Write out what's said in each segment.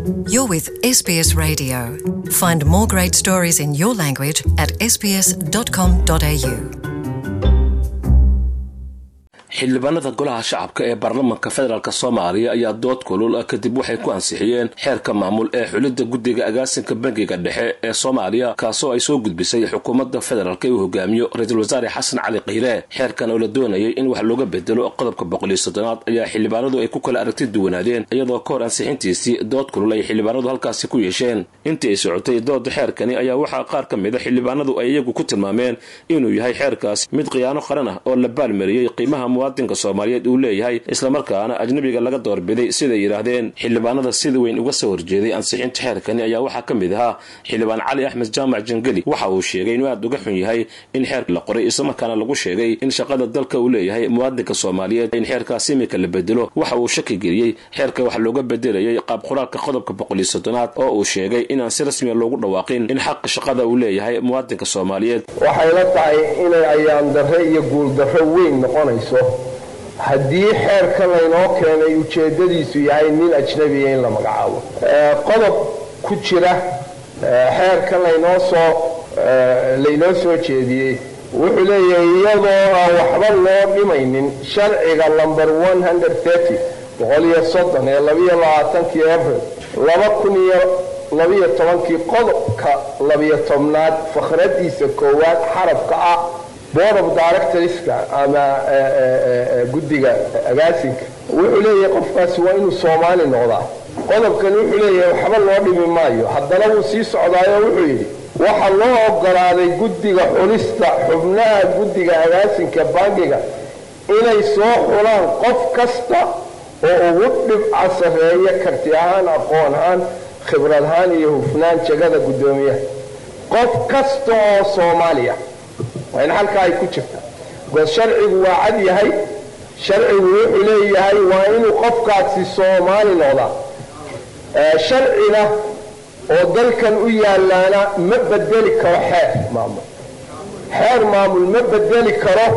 You're with SBS Radio. Find more great stories in your language at sbs.com.au. xildhibaanada golaha shacabka ee baarlamaanka federaalk soomaaliya ayaa dood kulul kadib waxay ku ansixiyeen xeerka maamul ee xulidda guddiga agaasinka bangiga dhexe ee soomaaliya kaasoo ay soo gudbisay xukuumadda federaalk uu hogaamiyo ra-iisul wasaare xasan cali kiire xeerkan oo la doonayay in wax looga bedelo qodobka boqoliyo soddonaad ayaa xildhibaanadu ay ku kala aragti duwanaadeen iyadoo ka hor ansixintiisii dood kulul ay xildhibaanadu halkaasi ku yeesheen intii ay socotay dooda xeerkani ayaa waxaa qaar ka mida xildhibaanadu ay iyagu ku tilmaameen inuu yahay xeerkaas mid khiyaano qaran ah oo la baalmariyey qiimaha muwaadinka soomaaliyeed uu leeyahay islamarkaana ajnabiga laga doorbiday siday yidhaahdeen xildhibaanada sida weyn uga soo horjeeday ansixinta xeerkani ayaa waxaa ka mid ahaa xildhibaan cali axmed jaamac jangeli waxa uu sheegay inuu aada uga xun yahay in xeerka la qoray islamarkaana lagu sheegay in shaqada dalka uu leeyahay muwaadinka soomaaliyeed in xeerkaas imika la bedelo waxa uu shaki geliyey xeerka wax looga bedelayay qaab qoraalka qodobka boqoliyo soddonaad oo uu sheegay inaan si rasmiya loogu dhawaaqin in xaqa shaqada uu leeyahay muwaadinka soomaaliyeed waxay la tahay inay ayaan darre iyo guuldarro weyn noqonayso haddii xeerka laynoo keenay ujeeddadiisu yahay nin ajnabiya in la magacaabo qodob ku jira xeerka laynoo soo laynoo soo jeediyey wuxuu leeyahay iyadoo aan waxba loo dhimaynin sharciga lomber boqoliyo soddon ee labiyo labaatankii abril laba kun iyo labiyo tobankii qodobka labiyo tobnaad fakhradiisa koowaad xarabka ah board of directorska ama guddiga agaasinka wuxuu leeyahay qofkaasi waa inuu soomaali noqdaa qodobkani wuxuu leeyahay waxba loo dhimi maayo haddana wuu sii socdaayo wuxuu yidhi waxaa loo ogolaaday guddiga xulista xubnaha guddiga agaasinka bangiga inay soo xulaan qof kasta oo ugu dhibca sarreeya karti ahaan aqoon ahaan khibrad ahaan iyo hufnaan jagada guddoomiyaha qof kasta oo soomaaliya waa in halkaa ay ku jirta bikoos sharcigu waa cad yahay sharcigu wuxuu leeyahay waa inuu qofkaasi soomaali noqdaa sharcina oo dalkan u yaalaana ma bedeli karo xeer maamul xeer maamul ma bedeli karo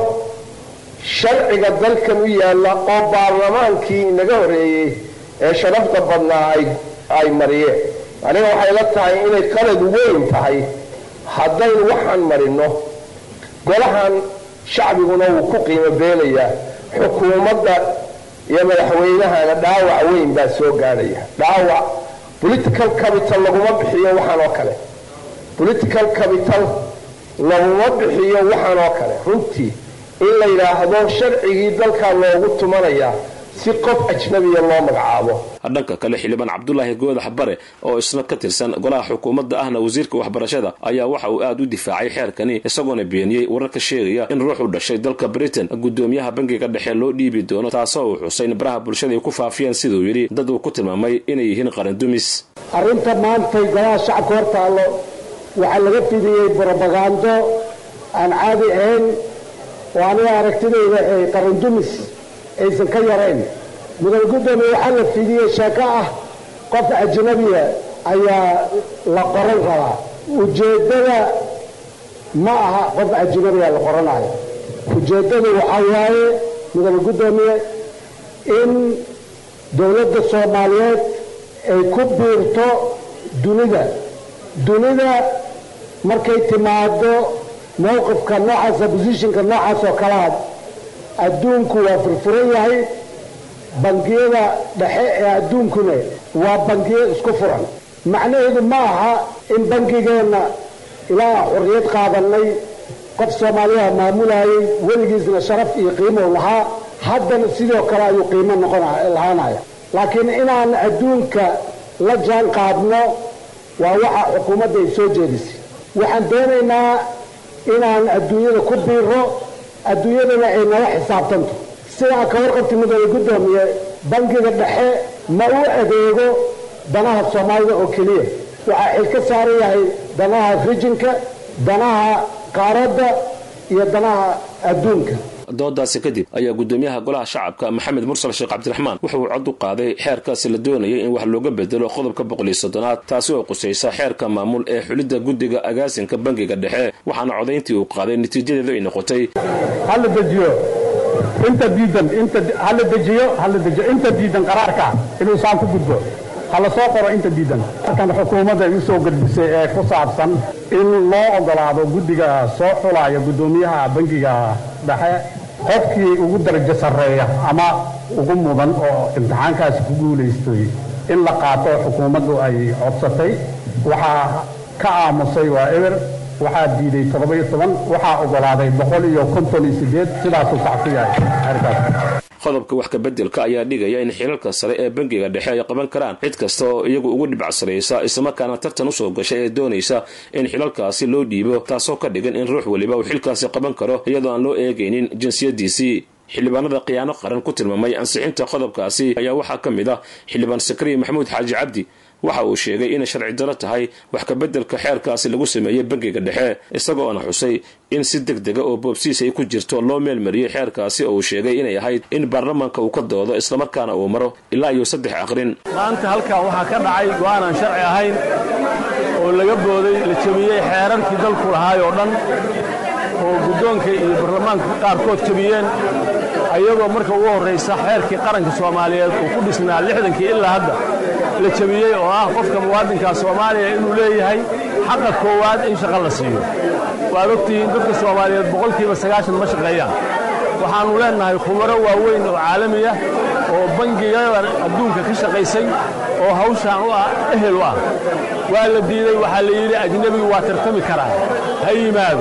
sharciga dalkan u yaalla oo baarlamaankii inaga horeeyey ee sharafta badnaa ay mariyeen aniga waxay la tahay inay qalad weyn tahay haddaynu waxaan marino golahan shacbiguna wuu ku qiimo beenayaa xukuumadda iyo madaxweynahana dhaawac weyn baa soo gaadhaya dhaawac political capital laguma bixiyo waxaan oo kale political capital laguma bixiyo waxaan oo kale runtii in la yidhaahdo sharcigii dalkaa loogu tumanayaa si qof ajnabiya loo magacaabo dhanka kale xildhibaan cabdulaahi goodax bare oo isna ka tirsan golaha xukuumadda ahna wasiirka waxbarashada ayaa waxa uu aada u difaacay xeerkani isagoona beeniyey wararka sheegaya in ruux u dhashay dalka britain guddoomiyaha bangiga dhexe loo dhiibi doono taasoo uu xusay in baraha bulshada ay ku faafiyeen siduu yidhi dad uu ku tilmaamay inay yihiin qarandumis arrinta maantay golaha shacabka hor taallo waxaa laga fidiyey brobagando aan caadi ahayn oo aniga aragtidayda ay qarandumis aysan ka yarayn mudane guddoomiye waxaa la fidiyey sheeko ah qof ajnabiya ayaa la qoran rabaa ujeeddada ma aha qof ajnabiya la qoranayo ujeeddadu waxaa waaye mudane guddoomiye in dowladda soomaaliyeed ay ku biirto dunida dunida markay timaado mowqifka noocaasa bosishinka noocaas oo kalea adduunku waa furfuran yahay bangiyada dhexe ee adduunkuna waa bangiyo isku furan macnaheedu ma aha in bangigeenna ilaa xorriyad qaadanay qof soomaaliyaha maamulayay weligiisna sharaf iyo qiimow lahaa haddana sidoo kale ayuu qiimo noqonlahaanaya laakiin inaan adduunka la jaan qaadno waa waxa xukuumadda ay soo jeedisay waxaan doonaynaa inaan adduunyada ku biiro adduunyadana ay nala xisaabtanto sidaa ka warqabti mudane guddoomiye bangiga dhexe ma u adeego danaha soomaalida oo keliya waxaa xil ka saaran yahay danaha rijinka danaha qaaradda iyo danaha adduunka doodaasi kadib ayaa guddoomiyaha golaha shacabka maxamed mursal sheekh cabdiraxmaan wuxuu cod u qaaday xeerkaasi la doonayay in wax looga bedelo qodobka boqoliyo soddonaad taasi oo qusaysa xeerka maamul ee xulidda guddiga agaasinka bangiga dhexe waxaana codayntii uu qaaday natiijadeedu ay noqotay hala dejiyo inta diidan inta hala dejiyo hala dejiyo inta diidan qaraarka inuu saan ku gudbo ha la soo qoro inta diidan markan xukuumadda igu soo gudbisay ee ku saabsan in loo oggolaado guddiga soo xulaya guddoomiyaha bangiga dhexe qofkii ugu darajo sarreeya ama ugu mudan oo imtixaankaasi ku guulaystay in la qaato xukuumaddu ay codsatay waxaa ka aamusay waa eber waxaa diiday toddoba-iyo toban waxaa oggolaaday boqol iyo konton iyo siddeed sidaasuu sax ku yahay arkaas qodobka wax kabeddelka ayaa dhigaya in xilalka sare ee bangiga dhexe ay qaban karaan cid kasta oo iyagu ugu dhibcsaraysa islamarkaana tartan usoo gashay ee doonaysa in xilalkaasi loo dhiibo taasoo ka dhigan in ruux weliba uu xilkaasi qaban karo iyadoo aan loo eegaynin jinsiyadiisii xildhibaanada khiyaano qaran ku tilmaamay ansixinta qodobkaasi ayaa waxaa ka mid ah xildhibaan sakariya maxamuud xaaji cabdi waxa uu sheegay inay sharci daro tahay wax kabeddelka xeerkaasi lagu sameeyey bangiga dhexe isagoona xusay in si deg dega oo boobsiis ay ku jirto loo meelmariyey xeerkaasi oo uu sheegay inay ahayd in baarlamaanka uu ka doodo islamarkaana uu maro ilaa iyo saddex aqrin maanta halkan waxaa ka dhacay go'aan aan sharci ahayn oo laga booday la jebiyey xeerarkii dalku lahaay oo dhan oo guddoonka iyo baarlamaanka qaarkood jebiyeen ayagoo marka ugu horraysa xeerkii qaranka soomaaliyeed uu ku dhisnaa lixdankii ilaa hadda la jebiyey oo ah qofka muwaadinka soomaaliya inuu leeyahay xaqa koowaad in shaqo la siiyo waad ogtihiin dadka soomaaliyeed boqolkiiba sagaashan ma shaqeeyaan waxaannu leennahay khubaro waaweyn oo caalami ah oo bangigada adduunka ka shaqaysay oo hawshaan u ah ehel u ah waa la diiday waxaa la yidhi ajnebigu waa tartami karaa ha yimaado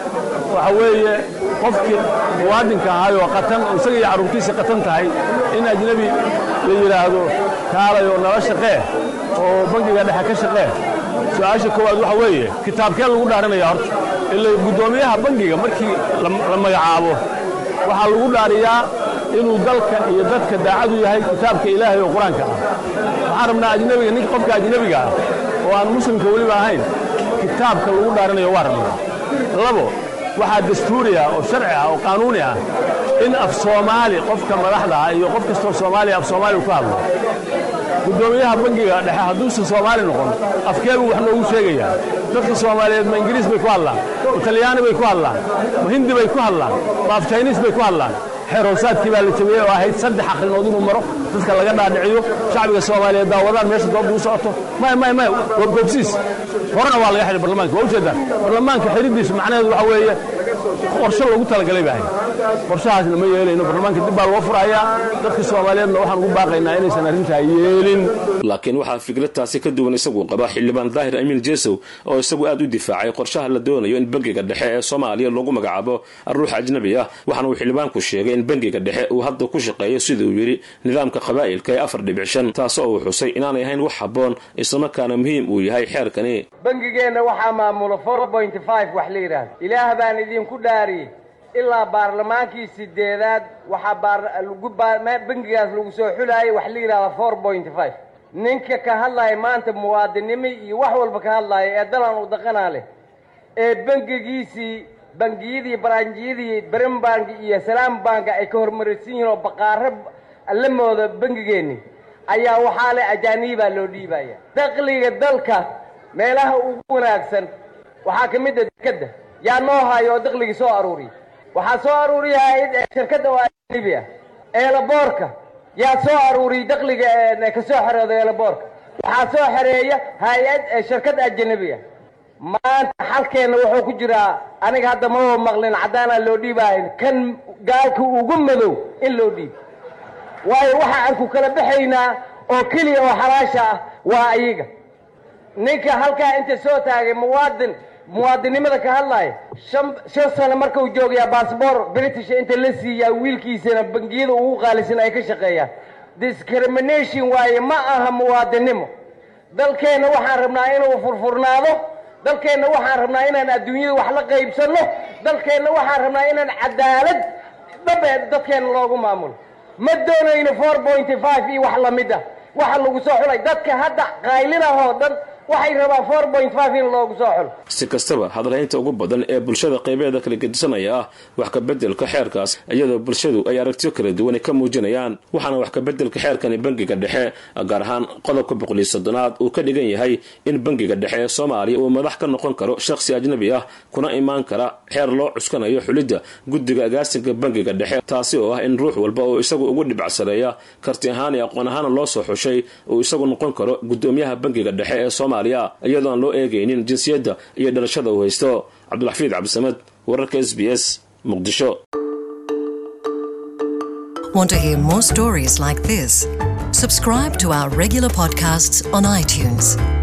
waxa weeye qofkii muwaadinka ahaayoo qatan oo isaga iyo carruurtiisa qatan tahay in ajnebi la yidhaahdo kaalay oo nala shaqee oo bangiga dhexe ka shaqee su-aasha koowaad waxa weeye kitaabkee lagu dhaarinaya horta ila guddoomiyaha bangiga markii la magacaabo waxaa lagu dhaariyaa inuu dalka iyo dadka daacadu yahay kitaabka ilaahay oo qur-aanka ah waxaan rabnaa ajnebiga ninka qofka ajnebiga ah oo aan muslimka weliba ahayn kitaabka lagu dhaarinayo waa rabnaa labo waxaa dastuuri ah oo sharci ah oo qaanuuni ah in af soomaali qofka madaxda ah iyo qof kastoo soomaaliya af soomaaliya ku hadlo guddoomiyaha bangiga dhexe hadduusan soomaali noqon afkeebuu wax noogu sheegayaa dadka soomaaliyeed ma ingiriis bay ku hadlaan ma talyaani bay ku hadlaan ma hindi bay ku hadlaan ma af jayniis bay ku hadlaan xeer hoosaadkii baa la jabiyey oo ahayd saddex akrinood inuu maro dadka laga dhaadhiciyo shacbiga soomaaliyeed daawadaan meesha doobda u socoto may may may waa goobsiis horena waa laga xidhay barlamaanka waa ujeedaan barlamaanka xidhidiisu macnaheedu waxa weeye qorshe loogu talagalay baa ahayd qorshahaasna ma yeelayno barlamaanka dib baa loo furayaa dadka soomaaliyeedna waxaan ugu baaqaynaa inaysan arrintaa yeelin laakiin waxaa fikradtaasi ka duwan isagu qaba xildhibaan daahir amiin jesow oo isagu aad u difaacay qorshaha la doonayo in bangiga dhexe ee soomaaliya loogu magacaabo ruux ajnabi ah waxaana uu xildhibaanku sheegay in bangiga dhexe uu hadda ku shaqeeyo siduu yidhi nidaamka qabaa'ilka ee afar dhibic shan taasoo uu xusay inaanay ahayn wax habboon islamarkaana muhiim uu yahay xeerkani bangigeenna waxaa maamula wax la yidhaahdo ilaah baan idinku dhaariyey ilaa baarlamaankii sideedaad waxaa bangigaas lagu soo xulaayay wax la yidhahda ninka ka hadlaaya maanta muwaadinimo iyo wax walba ka hadlaaya ee dalan u daqanaa leh ee bangigiisii bangiyadii baranjiyadii brenbank iyo salaam banka ay ka hormarisan yihiin oo baqaaro la mooda bangigeenni ayaa waxaa leh ajaanibaa loo dhiibaya dakliga dalka meelaha ugu wanaagsan waxaa ka mid a dekadda yaa noo hayo oo dakligii soo aruuriya waxaa soo aruuriya shirkadda oo ajanibi ah eelaboorka yaa soo aruuriyey dakliga ka soo xerooda eelaboorka waxaa soo xereeya hay-ad shirkad ajanabi ah maanta xalkeenna wuxuu ku jiraa aniga hadda maba maqlin caddaanaa loo dhiibaayo kan gaalka ugu madow in loo dhiibo waayo waxa aan ku kala baxaynaa oo keliya oo xalaasha ah waa ayaga ninka halkaa inta soo taagay muwaadin muwaadinnimada ka hadlaaya shan shan sano markuu joogayaa baasboor british inta la siiyaa wiilkiisana bangiyada ugu qaalisan ay ka shaqeeyaan discrimination waaye ma aha muwaadinnimo dalkeenna waxaan rabnaa inuu furfurnaado dalkeenna waxaan rabnaa inaan adduunyada wax la qaybsanno dalkeenna waxaan rabnaa inaan cadaalad dhabeed dadkeenna loogu maamulo ma doonayno four pointy five iyo wax lamid ah waxa lagu soo xulay dadka hadda qaylinahoo dhan waxay rabaan four point five in loogu soo xulo si kastaba hadalhaynta ugu badan ee bulshada qaybeeda kala gedisanaya ah wax kabeddelka xeerkaas iyadoo bulshadu ay aragtiyo kala duwan ka muujinayaan waxaana wax kabeddelka xeerkani bangiga dhexe gaar ahaan qodobka boqoliyo soddonaad uu ka dhigan yahay in bangiga dhexe ee soomaaliya uu madax ka noqon karo shakhsi ajnabi ah kuna imaan kara xeer loo cuskanayo xulidda guddiga agaasinka bangiga dhexe taasi oo ah in ruux walba oo isagu ugu dhibacsareeya karti ahaan iyo aqoon ahaana loo soo xushay uu isagu noqon karo guddoomiyaha bangiga dhexe ee soomaaliya iyadoo aan loo eegaynin jinsiyadda iyo dhalashada uu haysto cabdulxafiid cabdisamed wararka s b s muqdisho Want to hear more stories like this? Subscribe to our regular podcasts on iTunes.